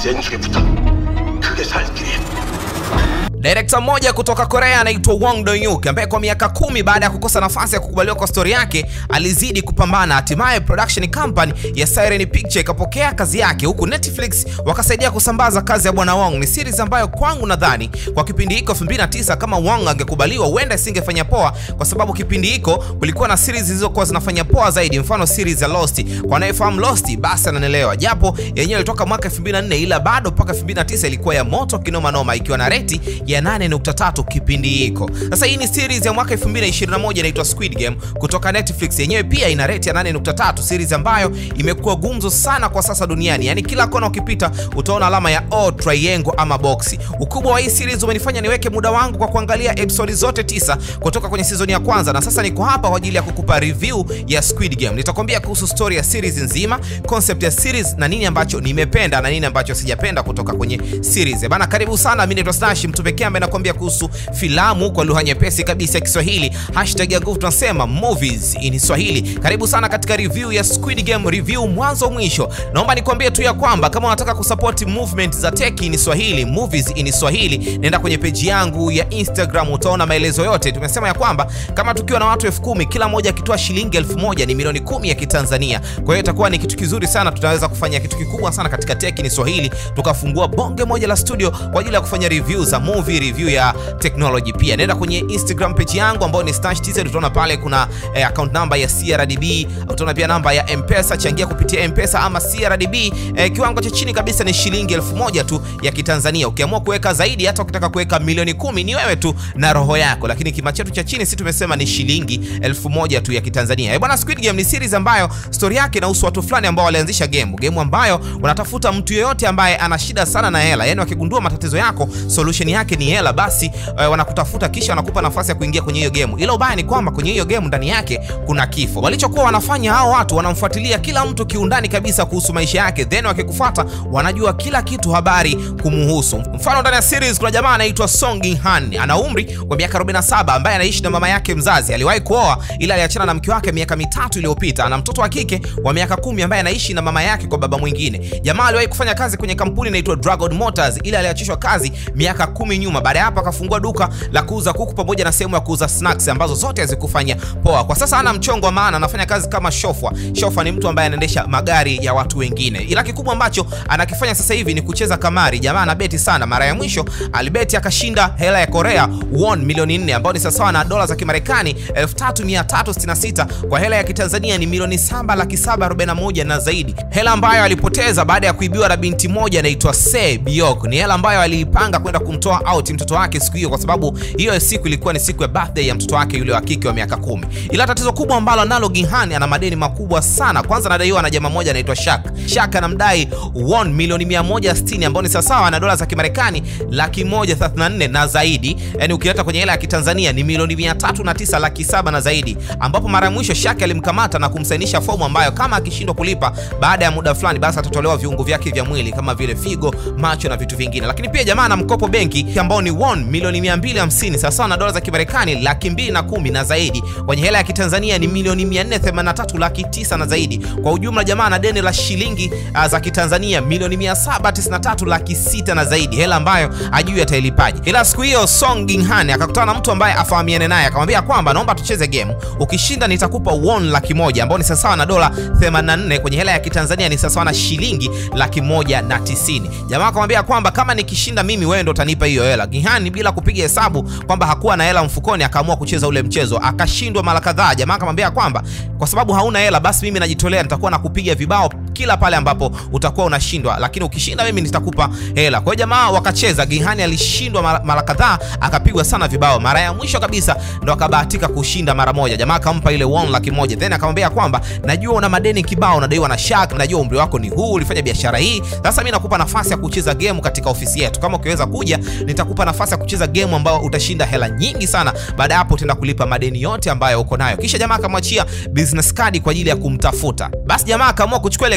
연출에부터 크게 살 길이 Direkta mmoja kutoka Korea anaitwa Wong Do-hyuk ambaye kwa miaka kumi baada ya kukosa nafasi ya kukubaliwa kwa stori yake alizidi kupambana. Hatimaye production company ya Siren Picture ikapokea kazi yake, huku Netflix wakasaidia kusambaza kazi ya bwana Wong. Ni series ambayo kwangu nadhani kwa kipindi hiko 2009 kama Wong angekubaliwa huenda isingefanya poa, kwa sababu kipindi hiko kulikuwa na series zilizokuwa zinafanya poa zaidi, mfano series ya Lost. Kwa anayefahamu Lost basi ananielewa, japo yenyewe ilitoka mwaka 2004 ila bado mpaka 2009 ilikuwa ya moto kinoma noma, ikiwa na reti ya 8.3 kipindi hiko. Sasa hii ni series ya mwaka 2021 inaitwa Squid Game kutoka Netflix, yenyewe pia ina rate ya 8.3, series ambayo imekuwa gumzo sana kwa sasa duniani. Yaani kila kona ukipita utaona alama ya O, triangle ama box. Ukubwa wa hii series umenifanya niweke muda wangu kwa kuangalia episodi zote tisa kutoka kwenye season ya kwanza, na sasa niko hapa kwa ajili ya kukupa review ya Squid Game. Nitakwambia kuhusu story ya series nzima, concept ya series na nini ambacho nimependa na nini ambacho sijapenda kutoka kwenye series. Eh, Bana, karibu sana. Mimi naitwa Stash, mtu pekee ambaye nakwambia kuhusu filamu kwa lugha nyepesi kabisa ya Kiswahili. Hashtag ya nguvu tunasema movies in Swahili. Karibu sana katika review ya Squid Game, review mwanzo mwisho. Naomba nikwambie tu ya kwamba kama unataka kusupport movement za tech in Swahili, movies in Swahili, nenda kwenye peji yangu ya Instagram utaona maelezo yote. Tumesema ya kwamba kama tukiwa na watu elfu kumi kila mmoja akitoa shilingi elfu moja ni milioni kumi ya Kitanzania. Kwa hiyo itakuwa ni kitu kizuri sana, tutaweza kufanya kitu kikubwa sana katika tech in Swahili, tukafungua bonge moja la studio kwa ajili ya kufanya review za movie, review ya technology. Pia nenda kwenye Instagram page yangu ambayo ni Stash TZ, utaona pale kuna eh, account number ya CRDB, utaona pia namba ya M-Pesa, changia kupitia M-Pesa ama CRDB. Eh, kiwango cha chini kabisa ni shilingi elfu moja tu ya Kitanzania. Ukiamua kuweka zaidi, hata ukitaka kuweka milioni kumi, ni wewe tu na roho yako, lakini kima chetu cha chini si tumesema ni shilingi elfu moja tu ya Kitanzania. Eh, bwana, Squid Game ni series ambayo story yake inahusu watu fulani ambao walianzisha game, game ambayo wanatafuta mtu yeyote ambaye ana shida sana na hela, yani wakigundua matatizo yako solution yake ni hela, basi eh, wanakutafuta kisha wanakupa nafasi ya kuingia kwenye hiyo game. Ila ubaya ni kwamba kwenye hiyo game ndani yake kuna kifo. Walichokuwa wanafanya hao watu, wanamfuatilia kila mtu kiundani kabisa kuhusu maisha yake, then wakikufuata wanajua kila kitu habari kumuhusu. Mfano, ndani ya series kuna jamaa anaitwa Song In Han, ana umri wa miaka 47 ambaye anaishi na mama yake mzazi. Aliwahi kuoa ila aliachana na mke wake miaka mitatu iliyopita. Ana mtoto wa kike wa miaka kumi ambaye anaishi na mama yake kwa baba mwingine. Jamaa aliwahi kufanya kazi kwenye kampuni inaitwa Dragon Motors ila aliachishwa kazi miaka kumi nyuma. Baada ya hapo akafungua duka la kuuza kuku pamoja na sehemu ya kuuza snacks ambazo zote hazikufanya poa. Kwa sasa ana mchongo wa maana, anafanya kazi kama shofwa. Shofwa ni mtu ambaye anaendesha magari ya watu wengine, ila kikubwa ambacho anakifanya sasa hivi ni kucheza kamari. Jamaa anabeti sana. Mara ya mwisho alibeti akashinda hela ya Korea won milioni 4 ambayo ni sawasawa na dola za Kimarekani 3366 kwa hela ya Kitanzania ni milioni 7 laki 741 na zaidi, hela ambayo alipoteza baada ya kuibiwa na binti moja anaitwa Se Biok. Ni hela ambayo aliipanga kwenda kumtoa out mtoto wake siku hiyo, kwa sababu hiyo siku ilikuwa ni siku ya birthday ya mtoto wake yule wa kike wa miaka kumi. Ila tatizo kubwa ambalo nalo Ginhan ana madeni makubwa sana. Kwanza anadaiwa na jamaa moja anaitwa Shak. Shak anamdai won milioni 160 ambayo ni sawasawa na dola za Kimarekani laki moja thelathini na nne na zaidi, yani ukileta kwenye hela ya Kitanzania ni milioni 309 laki saba na zaidi, ambapo mara ya mwisho Shak alimkamata na kumsainisha fomu ambayo kama akishindwa kulipa baada ya muda fulani, basi atatolewa viungo vyake vya mwili kama vile figo, macho na vitu vingine. Lakini pia jamaa ana mkopo benki ambao ni won milioni 250 sawasawa na dola za Kimarekani laki mbili na kumi na zaidi, kwenye hela ya Kitanzania ni milioni 483 laki tisa na zaidi. Kwa ujumla jamaa ana deni la shilingi uh, za Kitanzania milioni 793 laki sita na zaidi, hela ambayo ajui atailipaje. Ila siku hiyo Song Ginhan akakutana na mtu ambaye afahamiane naye, akamwambia kwamba naomba tucheze game, ukishinda nitakupa won laki moja ambao ni sawasawa na dola 84 kwenye hela ya Kitanzania ni sawasawa na shilingi laki moja na tisini. Jamaa akamwambia kwamba kama nikishinda mimi wewe ndo utanipa hiyo hela. Ginhan bila kupiga hesabu kwamba hakuwa na hela mfukoni, akaamua kucheza ule mchezo, akashindwa mara kadhaa. Jamaa akamwambia kwamba kwa sababu hauna hela, basi mimi najitolea, nitakuwa nakupiga vibao kila pale ambapo utakuwa unashindwa, lakini ukishinda mimi nitakupa hela. Kwa hiyo jamaa wakacheza. Ginhan alishindwa mara kadhaa, akapigwa sana vibao. Mara ya mwisho kabisa ndo akabahatika kushinda mara moja. Jamaa akampa ile won laki moja, then akamwambia kwamba najua una madeni kibao, unadaiwa na Shark, najua umri wako ni huu, ulifanya biashara hii, sasa mimi nakupa nafasi ya kucheza game katika ofisi yetu. Kama ukiweza kuja, nitakupa nafasi ya kucheza game ambayo utashinda hela nyingi sana. Baada ya hapo utaenda kulipa madeni yote ambayo uko nayo. Kisha jamaa akamwachia business card kwa ajili ya kumtafuta. Basi jamaa akaamua kuchukua ile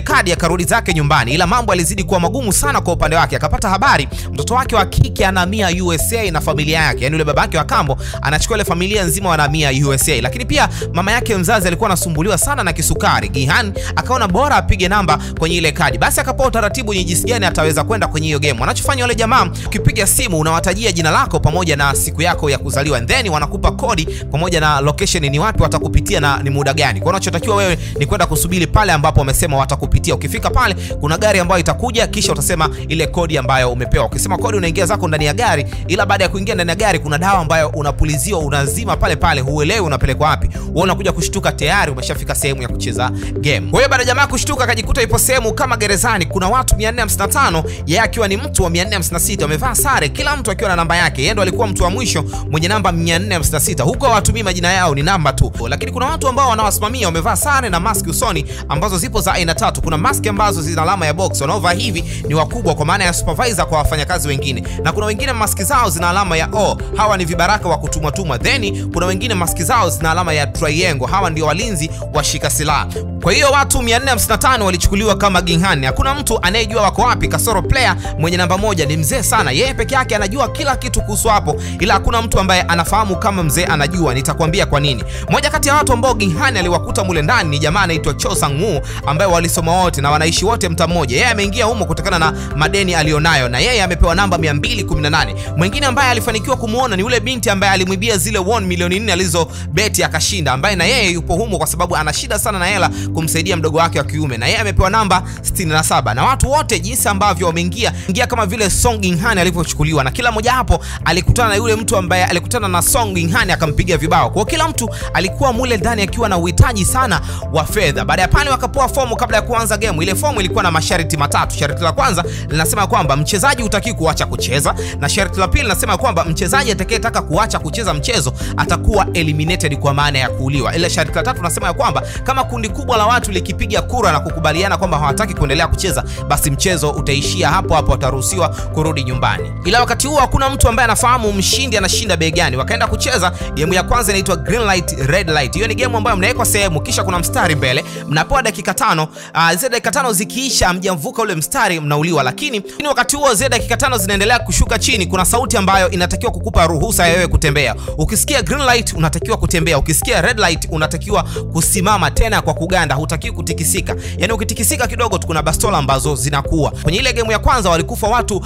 kadi akarudi zake nyumbani, ila mambo yalizidi kuwa magumu sana kwa upande wake. Akapata habari mtoto wake wa kike anahamia USA na familia yake, yani yule babake wa kambo anachukua ile familia nzima wanahamia USA, lakini pia mama yake mzazi alikuwa anasumbuliwa sana na kisukari. Gihan akaona bora apige namba kwenye ile kadi, basi akapewa utaratibu ni jinsi gani ataweza kwenda kwenye hiyo game. Wanachofanya wale jamaa, ukipiga simu unawatajia jina lako pamoja na siku yako ya kuzaliwa, then wanakupa kodi pamoja na location, ni wapi watakupitia na ni muda gani. Kwa unachotakiwa wewe ni kwenda kusubiri pale ambapo wamesema watakupitia. Ukifika pale, kuna gari ambayo itakuja, kisha utasema ile kodi ambayo umepewa. Ukisema kodi, unaingia zako ndani ya gari, ila baada ya kuingia ndani ya gari kuna dawa ambayo unapuliziwa, unazima pale pale, huelewi unapelekwa wapi. Wewe unakuja kushtuka, tayari umeshafika sehemu ya kucheza game. Kwa hiyo baada ya jamaa kushtuka, akajikuta ipo sehemu kama gerezani, kuna watu 455 yeye akiwa ni mtu wa 456, wamevaa sare, kila mtu akiwa na namba yake. Yeye ndo alikuwa mtu wa mwisho mwenye namba 456. Huko hawatumii majina yao, ni namba tu, lakini kuna watu ambao wanawasimamia wamevaa sare na maski usoni ambazo zipo za aina tatu. Kuna maski ambazo zina alama ya box, wanaovaa hivi ni wakubwa, kwa maana ya supervisor kwa wafanyakazi wengine, na kuna wengine maski zao zina alama ya O, hawa ni vibaraka wa kutumwa tumwa. Then kuna wengine maski zao zina alama ya triangle, hawa ndio walinzi washika silaha. Kwa hiyo watu 455 walichukuliwa kama Ginghani. Hakuna mtu anayejua wako wapi, kasoro player mwenye namba moja ni mzee sana, yeye peke yake anajua kila kitu kuhusu hapo, ila hakuna mtu ambaye anafahamu kama mzee anajua. Nitakwambia kwa nini. Moja kati ya watu ambao Ginghani aliwakuta mule ndani ni jamaa anaitwa Cho Sang-woo ambaye walisoma wote na wanaishi wote mtaa mmoja. Yeye ameingia humo kutokana na madeni alionayo, na yeye amepewa namba 218. Mwingine ambaye alifanikiwa kumuona ni yule binti ambaye alimwibia zile won milioni 4 alizobeti akashinda, ambaye na yeye yupo humo kwa sababu ana shida sana na hela kumsaidia mdogo wake wa kiume, na yeye amepewa namba 67. Na watu wote jinsi ambavyo wameingia ingia kama vile Song Ginhan alivyochukuliwa, na kila mmoja hapo alikutana na yule mtu ambaye alikutana na Song Ginhan akampiga vibao. Kwa kila mtu alikuwa mule ndani akiwa na uhitaji sana wa fedha. Baada ya pale wakapoa fomu kabla ya kuanza game. Ile fomu ilikuwa na masharti matatu. Sharti la kwanza linasema kwamba mchezaji hutaki kuacha kucheza, na sharti la pili linasema kwamba mchezaji atakayetaka kuacha kucheza mchezo atakuwa eliminated, kwa maana ya kuuliwa. Ile sharti la tatu linasema ya kwamba kama kundi kubwa la watu likipiga kura na kukubaliana kwamba hawataki kuendelea kucheza, basi mchezo utaishia hapo hapo, wataruhusiwa kurudi nyumbani. Ila wakati huo hakuna mtu ambaye anafahamu mshindi anashinda bei gani. Wakaenda kucheza game ya kwanza, inaitwa green light red light. Hiyo ni game ambayo mnawekwa sehemu, kisha kuna mstari mbele, mnapewa dakika tano. Uh, zile dakika tano zikiisha, mjamvuka ule mstari, mnauliwa. Lakini wakati huo zile dakika tano zinaendelea kushuka chini, kuna sauti ambayo inatakiwa kukupa ruhusa ya wewe kutembea. Ukisikia green light unatakiwa kutembea, ukisikia red light unatakiwa kusimama tena kwa kuganda, hutakiwi kutikisika. Yani ukitikisika kidogo tu kuna bastola ambazo zinakuwa. Kwenye ile game ya kwanza walikufa watu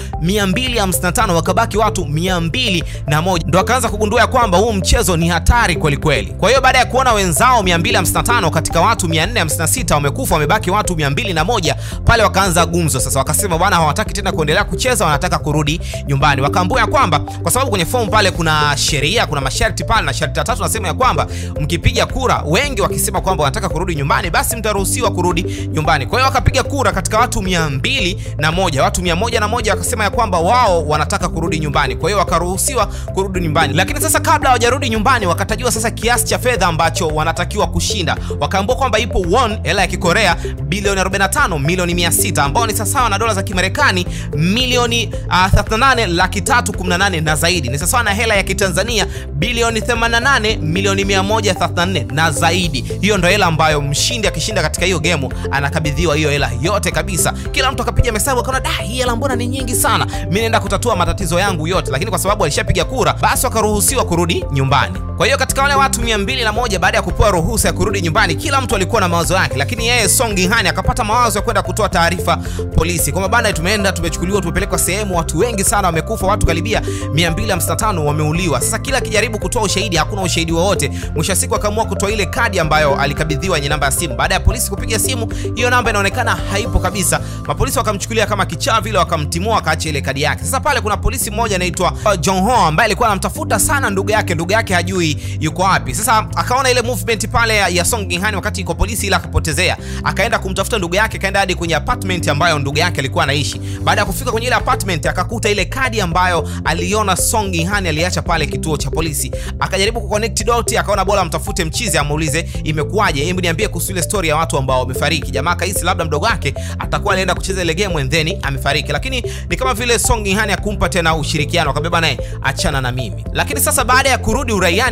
255 wakabaki watu 201, ndo akaanza kugundua ya kwamba huu mchezo ni hatari kweli kweli. Kwa hiyo baada ya kuona wenzao 255 katika watu 456 wamekufa, wamebaki watu 201, pale wakaanza gumzo sasa. Wakasema bwana, hawataki tena kuendelea kucheza, wanataka kurudi nyumbani. Wakaambua ya kwamba kwa sababu kwenye fomu pale kuna sheria, kuna masharti pale, na sharti la tatu nasema ya kwamba mkipiga kura, wengi wakisema kwamba wanataka kurudi nyumbani, basi mtaruhusiwa kurudi nyumbani. Kwa hiyo wakapiga kura katika watu 201, watu 101 wakasema ya kwamba wao wanataka kurudi nyumbani, kwa hiyo wakaruhusiwa kurudi nyumbani. Lakini sasa kabla hawajarudi nyumbani, wakatajiwa sasa kiasi cha fedha ambacho wanatakiwa kushinda. Wakaambiwa kwamba ipo won, hela ya Kikorea bilioni 45 milioni 600, ambao ni sawasawa na dola za Kimarekani milioni uh, 38 laki 318 na zaidi, ni sawasawa na hela ya Kitanzania bilioni 88 milioni 134 na zaidi. Hiyo ndo hela ambayo mshindi akishinda katika hiyo gemu anakabidhiwa hiyo hela yote kabisa. Kila mtu akapiga hesabu akaona, da, hii hela mbona ni nyingi sana, mimi naenda kutatua matatizo yangu yote. Lakini kwa sababu alishapiga kura, basi wakaruhusiwa kurudi nyumbani. Kwa hiyo katika wale watu 201 baada ya kupewa ruhusa ya kurudi nyumbani, kila mtu alikuwa na mawazo yake, lakini yeye Song Ginhan akapata mawazo ya kwenda kutoa taarifa polisi kwamba bana, tumeenda tumechukuliwa, tumepelekwa sehemu, watu wengi sana wamekufa, watu karibia 255 wameuliwa. Sasa kila akijaribu kutoa ushahidi, hakuna ushahidi wowote. Mwisho wa siku akaamua kutoa ile kadi ambayo alikabidhiwa yenye namba ya simu. Baada ya polisi kupiga simu, hiyo namba inaonekana haipo kabisa. Mapolisi wakamchukulia kama kichaa vile, wakamtimua, akaacha ile kadi yake. Sasa pale kuna polisi mmoja anaitwa Jong Ho ambaye alikuwa anamtafuta sana ndugu yake, ndugu yake hajui yuko wapi. Sasa akaona ile movement pale ya Song Ginhan wakati iko polisi, ila akapotezea, akaenda kumtafuta ndugu yake, akaenda hadi kwenye apartment ambayo ndugu yake alikuwa anaishi. Baada ya kufika kwenye ile apartment, akakuta ile kadi ambayo aliona Song Ginhan aliacha pale kituo cha polisi. Akajaribu kuconnect dot, akaona bora amtafute mchizi, amuulize imekuwaje, hebu niambie kuhusu ile story ya watu ambao wamefariki. Jamaa kahisi labda mdogo wake atakuwa anaenda kucheza ile game and then amefariki, lakini ni kama vile Song Ginhan akumpa tena ushirikiano, akabeba naye achana na mimi. Lakini sasa baada ya kurudi uraiani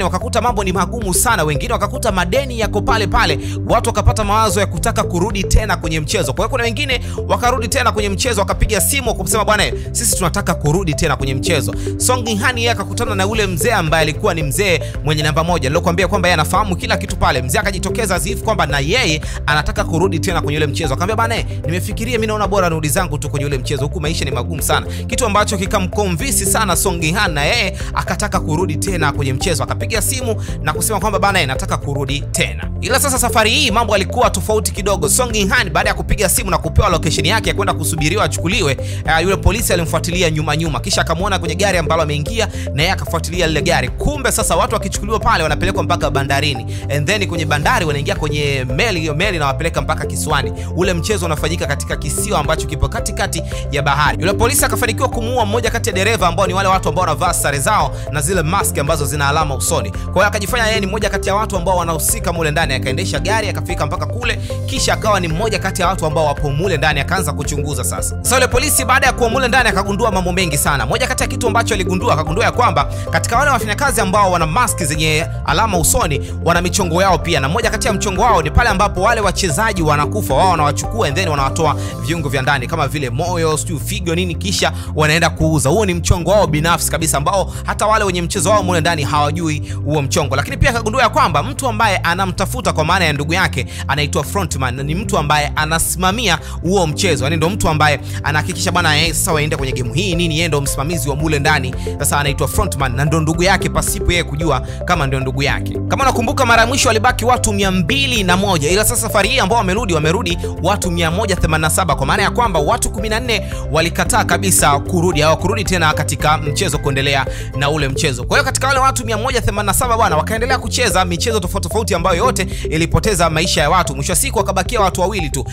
ndani wakakuta mambo ni magumu sana, wengine wakakuta madeni yako pale pale, watu wakapata mawazo ya kutaka kurudi tena kwenye mchezo. Kwa hiyo kuna wengine wakarudi tena kwenye mchezo, wakapiga simu kusema bwana, sisi tunataka kurudi tena kwenye mchezo. Song Jinhan yeye akakutana na ule mzee ambaye alikuwa ni mzee mwenye namba moja, nilokuambia kwamba yeye anafahamu kila kitu pale. Mzee akajitokeza azifu kwamba na yeye anataka kurudi tena kwenye ule mchezo. Akamwambia bwana, nimefikiria mimi naona bora nirudi zangu tu kwenye ule mchezo, huku maisha ni magumu sana, kitu ambacho kikamconvince sana Song Jinhan, na yeye akataka kurudi tena kwenye mchezo. Akapiga simu na kusema kwamba bwana, nataka kurudi tena. Ila sasa safari hii mambo alikuwa tofauti kidogo. Song Jinhan baada ya kupiga simu na kupewa location yake ya kwenda kusubiriwa achukuliwe, uh, yule polisi alimfuatilia nyuma nyuma, kisha akamwona kwenye gari ambalo ameingia na yeye akafuatilia lile gari. Kumbe sasa watu wakichukuliwa pale wanapelekwa mpaka bandarini, and then kwenye bandari wanaingia kwenye meli, hiyo meli inawapeleka mpaka kisiwani. Ule mchezo unafanyika katika kisiwa ambacho kipo katikati ya bahari. Yule polisi akafanikiwa kumuua mmoja kati ya dereva ambao ni wale watu ambao wanavaa sare zao na zile mask ambazo zina alama usoni. Kwa hiyo akajifanya yeye ni mmoja kati ya watu ambao wanahusika mule ndani, akaendesha gari akafika mpaka kule, kisha akawa ni mmoja kati ya watu ambao wapo mule ndani, akaanza kuchunguza sasa. Sasa yule polisi baada ya kuwa mule ndani akagundua mambo mengi sana. Moja kati ya kitu ambacho aligundua, akagundua ya kwamba katika wale wafanyakazi ambao wana mask zenye alama usoni wana michongo yao pia, na moja kati ya mchongo wao ni pale ambapo wale wachezaji wanakufa, wao wanawachukua and then wanawatoa viungo vya ndani kama vile moyo, sijui figo nini, kisha wanaenda kuuza. Huo ni mchongo wao binafsi kabisa, ambao hata wale wenye mchezo wao mule ndani hawajui huo mchongo. Lakini pia akagundua ya kwamba mtu ambaye anamtafuta kwa maana ya ndugu yake anaitwa frontman, ni mtu ambaye anasimamia huo mchezo, yani ndo mtu ambaye anahakikisha bwana, yeye sasa waende kwenye game hii nini, yeye ndo msimamizi wa mule ndani. Sasa anaitwa frontman na ndo ndugu yake, pasipo yeye kujua kama ndio ndugu yake. Kama nakumbuka, mara ya mwisho walibaki watu mia mbili na moja ila sasa safari hii ambao wamerudi wamerudi watu 187 kwa maana ya kwamba watu 14 walikataa kabisa kurudi, hawakurudi tena katika mchezo kuendelea na ule mchezo. Kwa hiyo katika wale watu 187 bwana, wakaendelea kucheza michezo tofauti tofauti ambayo yote ilipoteza maisha ya watu. Mwisho wa siku wakabakia watu wawili tu,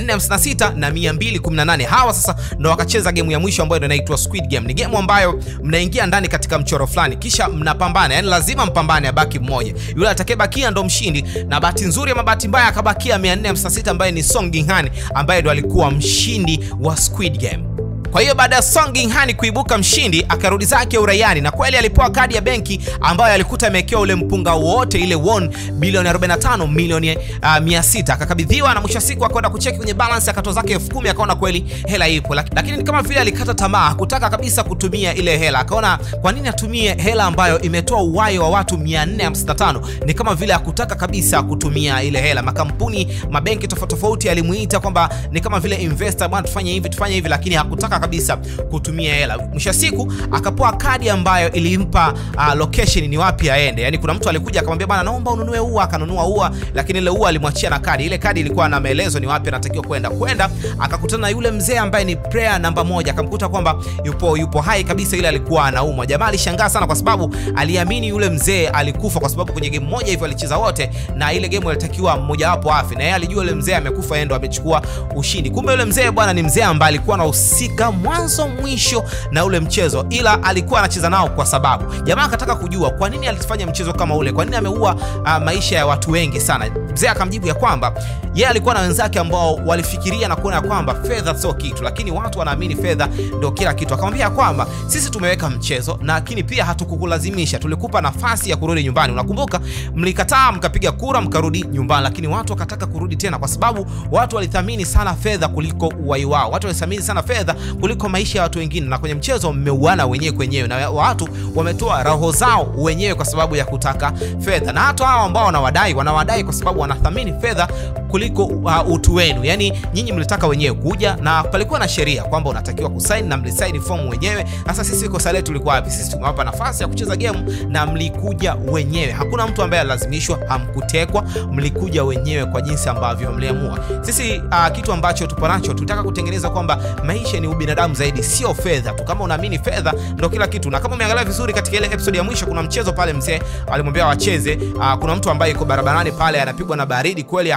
456 na 218. Hawa sasa ndo wakacheza gemu ya mwisho ambayo inaitwa Squid Game. Ni gemu ambayo mnaingia ndani katika mchoro fulani, kisha mnapambana, yani lazima mpambane, abaki mmoja, yule atakayebakia ndo mshindi. Na bahati nzuri ama bahati mbaya akabakia 456 ambaye ni Song Jinhan ambaye ndo alikuwa mshindi wa Squid Game. Kwa hiyo baada ya Song Jinhan kuibuka mshindi akarudi zake uraiani, na kweli alipewa kadi ya benki ambayo alikuta imewekewa ule mpunga wote, ile won bilioni 45 milioni uh, 600 akakabidhiwa, na mwisho siku akaenda kucheki kwenye balance akatoa zake elfu kumi akaona kweli hela ipo, lakini ni kama vile alikata tamaa, hakutaka kabisa kutumia ile hela. Akaona kwa nini atumie hela ambayo imetoa uhai wa watu 455? Ni kama vile hakutaka kabisa kutumia ile hela. Makampuni, mabenki tofauti tofauti alimuita kwamba ni kama vile investor, bwana, tufanye hivi tufanye hivi, lakini hakutaka kabisa kutumia hela. Mwisho wa siku akapoa kadi ambayo ilimpa uh, location ni wapi aende. Yani kuna mtu alikuja akamwambia bana, naomba ununue ua, akanunua ua, lakini ile ua alimwachia na kadi. Ile kadi ilikuwa na maelezo ni wapi anatakiwa kwenda. Kwenda akakutana na yule mzee ambaye ni player namba moja, akamkuta kwamba yupo yupo hai kabisa, ile alikuwa anaumwa. Jamaa alishangaa sana, kwa sababu aliamini yule mzee alikufa, kwa sababu kwenye game moja hivyo alicheza wote, na ile game ilitakiwa mmoja wapo afi, na yeye alijua yule mzee amekufa, yeye ndo amechukua ushindi. Kumbe yule mzee bwana ni mzee ambaye alikuwa anahusika mwanzo mwisho na ule mchezo, ila alikuwa anacheza nao kwa sababu jamaa akataka kujua kwa nini alifanya mchezo kama ule, kwa nini ameua uh, maisha ya watu wengi sana. Mzee akamjibu ya kwamba yeye alikuwa na wenzake ambao walifikiria na kuona kwamba fedha sio kitu, lakini watu wanaamini fedha ndio kila kitu. Akamwambia kwamba sisi tumeweka mchezo, lakini pia hatukukulazimisha, tulikupa nafasi ya kurudi nyumbani. Unakumbuka mlikataa, mkapiga kura, mkarudi nyumbani, lakini watu wakataka kurudi tena, kwa sababu watu walithamini sana fedha kuliko uhai wao. Watu walithamini sana fedha kuliko maisha ya watu wengine, na kwenye mchezo mmeuana wenyewe kwenyewe, na watu wametoa roho zao wenyewe kwa sababu ya kutaka fedha, na hata hao ambao wanawadai wanawadai kwa sababu wanathamini fedha kuliko uh, utu wenu. Yani nyinyi mlitaka wenyewe kuja, na palikuwa na sheria kwamba unatakiwa kusaini na mlisaini fomu wenyewe. Sasa sisi kosa letu lilikuwa wapi? Sisi tumewapa nafasi ya kucheza game na mlikuja wenyewe, hakuna mtu ambaye alazimishwa, hamkutekwa, mlikuja wenyewe kwa jinsi ambavyo mliamua. Sisi uh, kitu ambacho tupo nacho tunataka kutengeneza kwamba maisha ni ubinadamu zaidi, sio fedha tu. Kama unaamini fedha ndo kila kitu, na kama umeangalia vizuri katika ile episode ya mwisho, kuna mchezo pale mzee alimwambia wacheze. Uh, kuna mtu ambaye yuko barabarani pale anapigwa na baridi kweli, hakuna mtu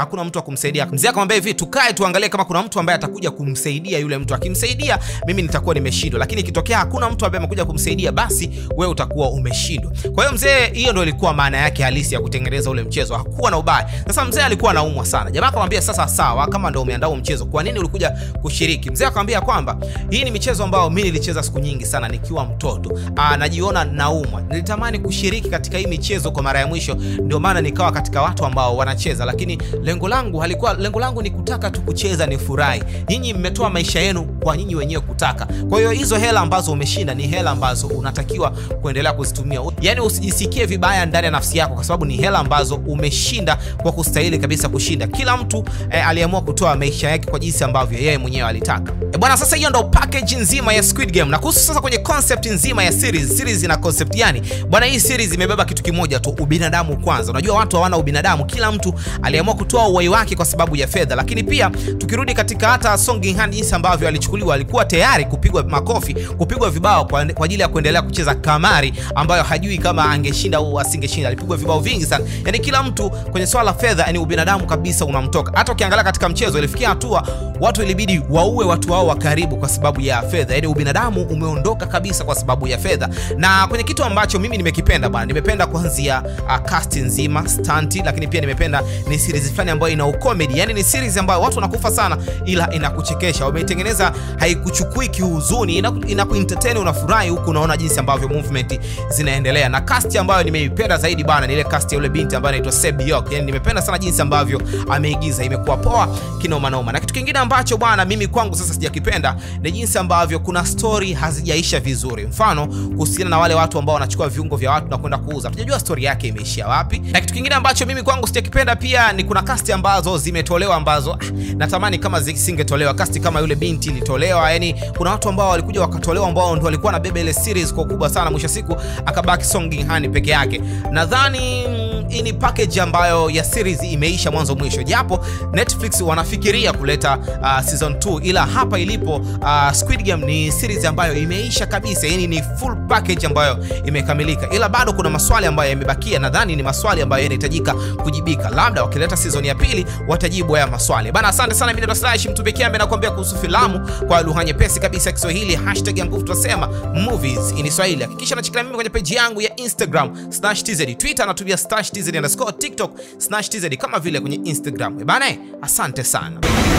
kumsaidia. Mzee akamwambia hivi, tukae tuangalie kama kuna mtu ambaye atakuja kumsaidia yule mtu. Akimsaidia mimi nitakuwa nimeshindwa, lakini ikitokea hakuna mtu ambaye amekuja kumsaidia, basi wewe utakuwa umeshindwa. Kwa hiyo mzee, hiyo ndio ilikuwa maana yake halisi ya kutengeneza ule mchezo, hakuwa na ubaya. Sasa mzee alikuwa anaumwa sana. Jamaa akamwambia, sasa sawa, kama ndio umeandaa mchezo, kwa nini ulikuja kushiriki? Mzee akamwambia kwamba hii ni michezo ambayo mimi nilicheza siku nyingi sana nikiwa mtoto. Aa, najiona naumwa, nilitamani kushiriki katika hii michezo kwa mara ya mwisho, ndio maana nikawa katika watu ambao wanacheza, lakini lengo langu halikuwa, lengo langu ni kutaka tu kucheza, ni furahi. Nyinyi mmetoa maisha yenu kwa nyinyi wenyewe kutaka. Kwa hiyo hizo hela ambazo umeshinda ni hela ambazo unatakiwa kuendelea kuzitumia, yaani usijisikie vibaya ndani ya nafsi yako, kwa sababu ni hela ambazo umeshinda kwa kustahili kabisa kushinda. Kila mtu eh, aliamua kutoa maisha yake kwa jinsi ambavyo yeye mwenyewe alitaka. E bwana, sasa hiyo ndo package nzima ya Squid Game. Na kuhusu sasa kwenye concept nzima ya series, series ina concept gani bwana? Hii series imebeba kitu kimoja tu, ubinadamu kwanza. Unajua watu hawana ubinadamu, kila mtu aliamua kutoa uhai wake kwa sababu ya fedha. Lakini pia tukirudi katika hata Song Ging-han, jinsi ambavyo alichukuliwa, alikuwa tayari kupigwa makofi, kupigwa vibao kwa, kwa ajili ya kuendelea kucheza kamari ambayo hajui kama angeshinda au asingeshinda. Alipigwa vibao vingi sana, yani kila mtu kwenye swala la fedha, yani ubinadamu kabisa unamtoka. Hata ukiangalia katika mchezo ilifikia hatua watu ilibidi waue watu wao wa karibu kwa sababu ya fedha, yani ubinadamu umeondoka kabisa kwa sababu ya fedha. Na kwenye kitu ambacho mimi nimekipenda bwana, nimependa kuanzia uh, cast nzima stunt, lakini pia nimependa ni series fulani ambayo ina comedy, yani ni series ambayo watu wanakufa sana, ila inakuchekesha. Wameitengeneza haikuchukui kihuzuni, inakuentertain, unafurahi huku unaona jinsi ambavyo movement zinaendelea. Na cast ambayo nimeipenda zaidi bwana ni ile cast ya yule binti ambaye anaitwa Sebiok, yani nimependa sana jinsi ambavyo ameigiza, imekuwa poa kinoma noma. Na kitu kingine ambacho bwana mimi kwangu sasa sijakipenda ni jinsi ambavyo kuna story hazijaisha vizuri. Mfano kuhusiana na wale watu ambao wanachukua viungo vya watu na kwenda kuuza, tujajua story yake imeishia wapi. Na kitu kingine ambacho mimi kwangu sijakipenda pia ni kuna cast ambazo zimetolewa ambazo ah, natamani kama zisingetolewa. Cast kama yule binti ilitolewa, yani kuna watu ambao walikuja wakatolewa ambao ndio walikuwa na bebe ile series kwa kubwa sana, mwisho siku akabaki Song Ging-han peke yake. Nadhani hii ni package ambayo ya series imeisha mwanzo mwisho, japo Netflix wanafikiria kuleta uh, season 2 ila hapa ilipo uh, Squid Game ni series ambayo imeisha kabisa, yani ni full package ambayo imekamilika, ila bado kuna maswali ambayo yamebakia. Nadhani ni maswali ambayo yanahitajika kujibika, labda wakileta season ya pili watajibu haya maswali bana. Asante sana, mimi ndo Slash Mtumbe Kiambe nakwambia kuhusu filamu kwa lugha nyepesi kabisa ya Kiswahili, hashtag ya nguvu tunasema movies in Swahili. Hakikisha unachikana mimi kwenye page yangu ya Instagram Slash TZ, Twitter natumia Slash TZ underscore, TikTok Slash TZ kama vile kwenye Instagram bana. Asante sana.